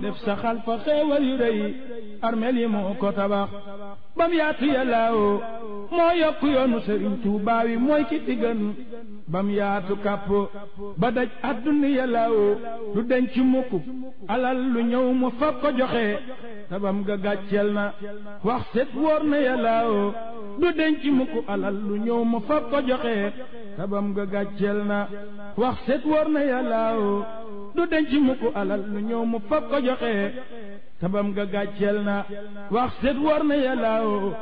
def saxal fa xeewal yu rëy armeel yi moo ko tabax bam yaatu yàllaawo moo yokk yoonu sëriñ Tuubaa wi mooy ki fi gën bam yaatu kàpp ba daj àdduna yàllaawo du denc mukk alal lu ñëw mu fab ko joxe tabam ga gàcceel na wax set wóor na yàllaawo du denc mukk alal lu ñëw mu fab ko joxe tabam ga gàcceel na wax set wóor na yàllaawo du denc mukk alal lu ñëw mu fab ko joxe tabam ga gàcceel na wax set wóor na yàllaawo